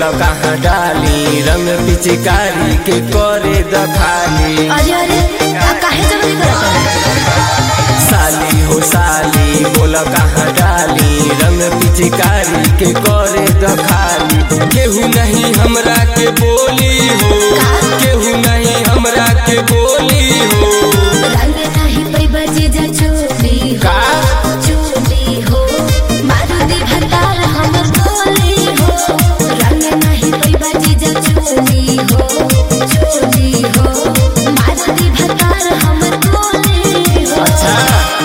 बोला कहाँ डाली रंग पिचकारी के करे दखाली अरे अरे आ काहे जल्दी करत साली हो साली बोला कहाँ डाली रंग पिचकारी के करे दखाली केहू नहीं हमरा के बोली हो केहू नहीं हमरा के बोली हो रंग नाही पै बजे जा चोली हो का? चोली हो मारुति भतार हमर बोली हो रंग नाही पै बजे जा चोली हो चोली हो मारुति भतार हमर बोली हो अच्छा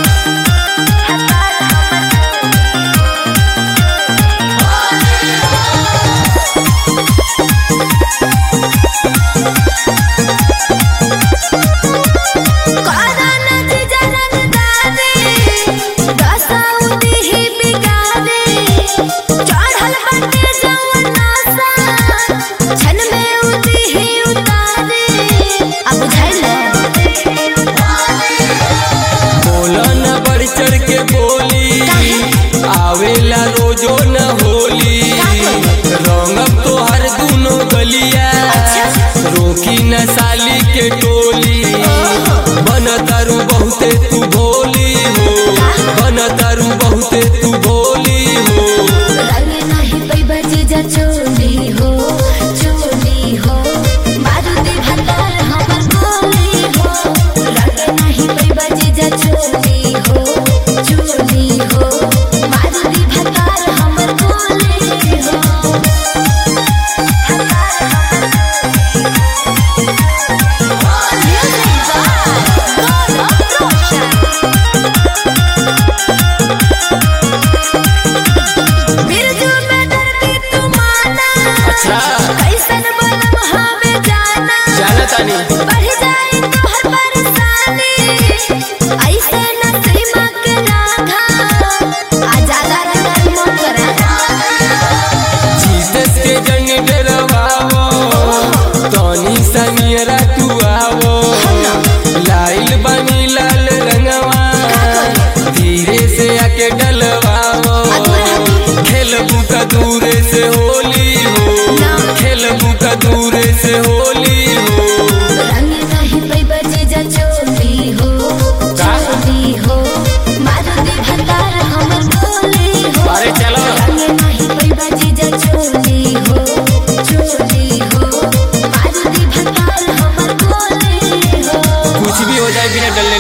कोरोना जे जनक दाने दसाउदी ही बिगाने चढ़ल बाटे जवना सा छन में उदी ही उतारे अब बुझाइल बोला न बढ़ चढ़ के बोली आवेला रोजो न होली रंगब तो हर दूनो गलिया रोकी न साली के टोली बन तारू बहुते तू भोली हो बन तारू बहुते तू भोली हो रंग नाही पै बजे जा चोली हो चोली हो मारुति भतार हमर बोली हो रंग नाही पै बजे जा चोली हो चोली हो मारुति भतार हमर बोली हो बिरजू में डरती तू माना अच्छा। कैसन बनम हमें जाना जाना तानी बढ़ जाए तो हर परेशानी ऐसे न सीमा के लागा आजादा रंगल मत करा जीसस के जंग डरवावो तनी सनियरा तू आवो लाइल बनी लाल रंगवा धीरे से आके डलवावो खेलबू का दूरे से होली हो खेलबू का दूरे से होली हो रंग नहीं पै बजे जा चोली हो का? चोली हो मारुति भतार हमर बोली हो अरे चलो। रंग नहीं पै बजे जा चोली हो चोली हो मारुति भतार हमर बोली हो कुछ भी हो जाए बिना डरने